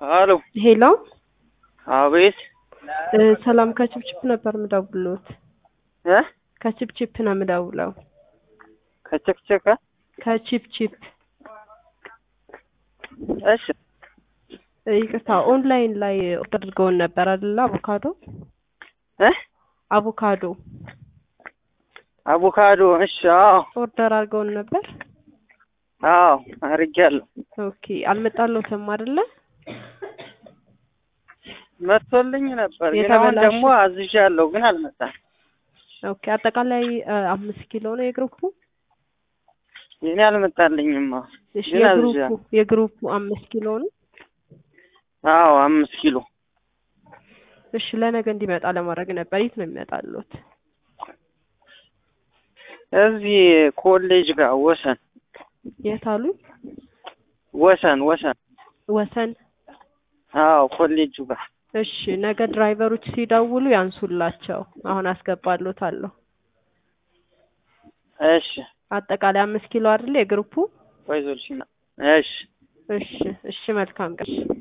አሎ ሄሎ አቤት እ ሰላም ከችፕችፕ ነበር ምደውልዎት። እ ከችፕችፕ ነው ምደውለው። ከቸክቸከ ከችፕችፕ እሺ እ ይቅርታ ኦንላይን ላይ ኦርደር አድርገውን ነበር አይደለ? አቮካዶ እ አቮካዶ አቮካዶ እሺ አዎ ኦርደር አድርገውን ነበር። አዎ አድርጌያለሁ ኦኬ አልመጣልዎትም አይደለ? መጥቶልኝ ነበር ግን አሁን የተበላሸ- ደግሞ አዝዣለሁ ግን አልመጣም ኦኬ አጠቃላይ እ አምስት ኪሎ ነው የግሩፑ? የኔ አልመጣልኝም አዎ እሺ ግን የግሩፑ አዝዣለሁ የግሩፑ አምስት ኪሎ ነው። አዎ አምስት ኪሎ እሺ ለነገ እንዲመጣ ለማድረግ ነበር። የት ነው የሚመጣልዎት? እዚህ ኮሌጅ ጋር ወሰን የት አሉኝ? ወሰን ወሰን ወሰን አዎ ኮሌጁ ጋር እሺ ነገ ድራይቨሮች ሲደውሉ ያንሱላቸው። አሁን አስገባልዎታለሁ። እሺ አጠቃላይ አምስት ኪሎ አይደለ የግሩፑ? ወይዞልሽና እሺ እሺ እሺ መልካም ቀን።